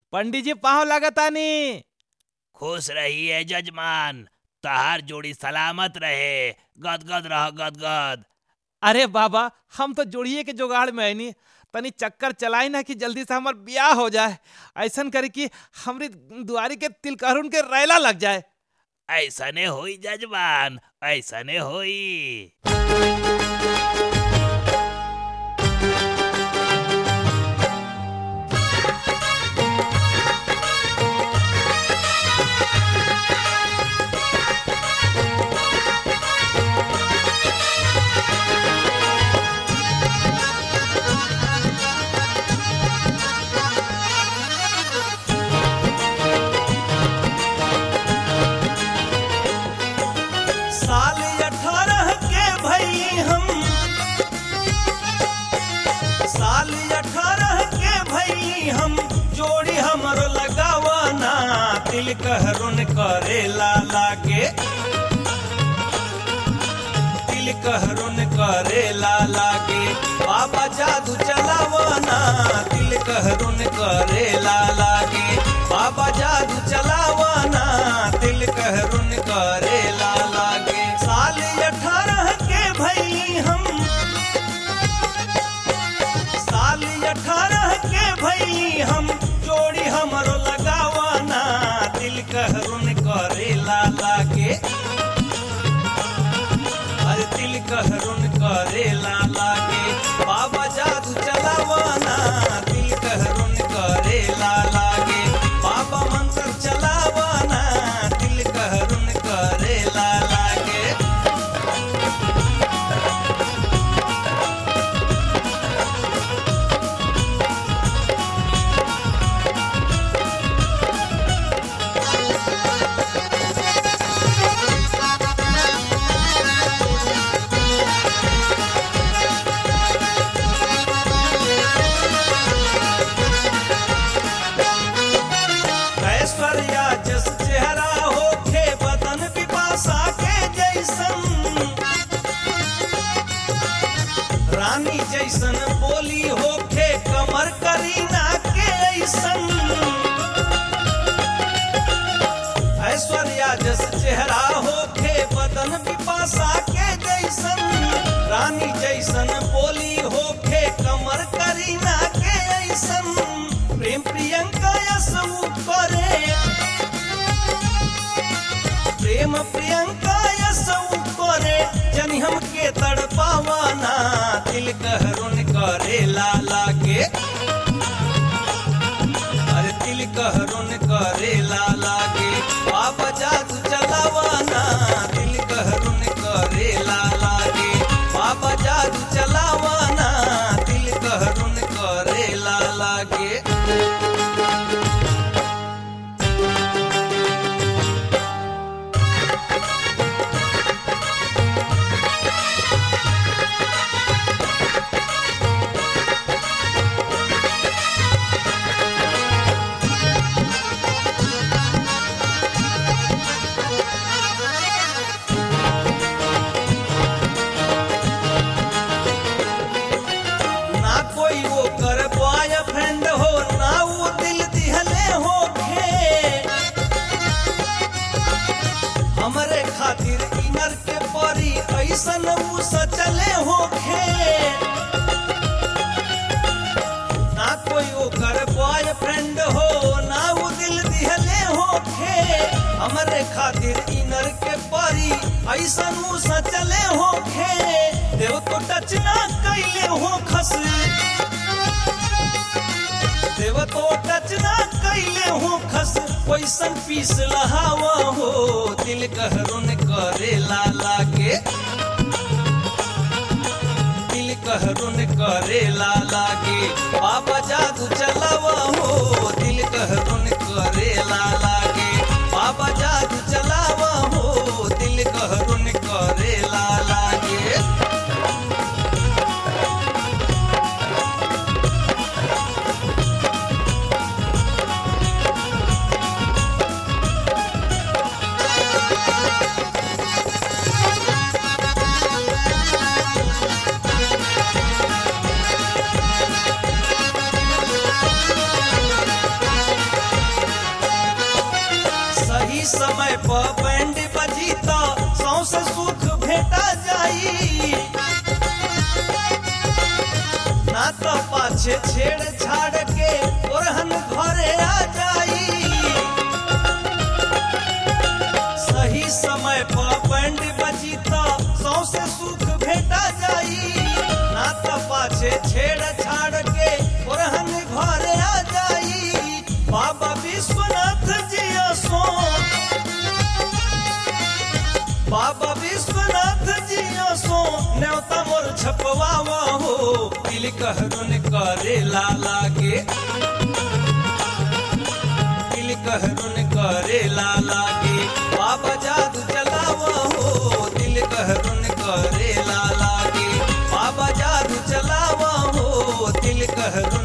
पंडित जी पाँव लागतानी खुश रहिए जजमान तहार जोड़ी सलामत रहे गदगद रह गदगद अरे बाबा हम तो जोड़िए के जुगाड़ में आईनी तनी चक्कर चलाई ना कि जल्दी से हमार ब्याह हो जाए ऐसन करे कि हमरी दुआरी के तिलकरुन के रैला लग जाए ऐसने होई जजमान ऐसने होई साल अठारह के भई हम साल अठारह के भई हम जोड़ी हमरो लगावाना तिल कहरुन करेला लागे तिल कहरुन करेला लागे बाबा जादू चलावाना तिल कहरुन करेला लागे बाबा जादू चलावाना तिल कहरुन करेला लागे साल अठारह के भई हम साल अठारह के भई हम जोड़ी हमरो लगावाना दिल कहरुन करेला लागे अरे दिल कहरुन करेला लागे बाबा जादू चलावाना दिल कहरुन करेला लागे बाबा मंत्र चलावाना दिल कहरुन करेला लागे ऐश्वर्या जस चेहरा होखे बदन पिपासा के जैसन रानी जैसन बोली होखे कमर करीना के ऐसन ऐश्वर्या जस चेहरा होखे बदन पिपासा के जैसन रानी जैसन बोली होखे कमर करीना के ऐसन प्रेम प्रियंका यसु करे प्रेम प्रियंका यसु करे जनी हमके तड़पावाना दिल कहरुन करे लाला के अरे दिल कहरुन करे लाला के बाबा जादू चलावाना दिल कहरुन करे लाला के बाबा जादू चलावाना दिल कहरुन करे लाला के ना कोई वो कर बॉयफ्रेंड हो ना वो दिल दिहले हो हमरे खातिर इनर के परी ऐसन उ सचले हो ना कोई वो कर बॉयफ्रेंड हो ना वो दिल दिहले हो हमरे खातिर इनर के परी ऐसन उ सचले हो देव तो टच ना कैले हो खस देव तो टच ना कैले हो खस वैसन पीस लहावा हो दिल कहरुन करे लाला के दिल कहरुन करे लाला के बाबा जादू चलावा हो दिल कहरुन करे लाला के बाबा जादू चलावा हो दिल कहरुन करे लाला के सही समय पर बैंड बजी तो सौसे सुख भेटा जाई ना तो पाछे छेड़ छाड़ के ओरहन घरे आ जाई सही समय पर बैंड बजी तो सौसे सुख भेटा जाई ना तो पाछे छेड़ छाड़ के ओरहन घरे आ जाई बाबा विश्वनाथ जी सो बाबा विश्वनाथ जी सो न्योता मोर छपवावा हो दिल कहरुन करे लाला के दिल कहरुन करे लाला के बाबा जादू चलावा हो दिल कहरुन करे लाला के बाबा जादू चलावा हो दिल कहरुन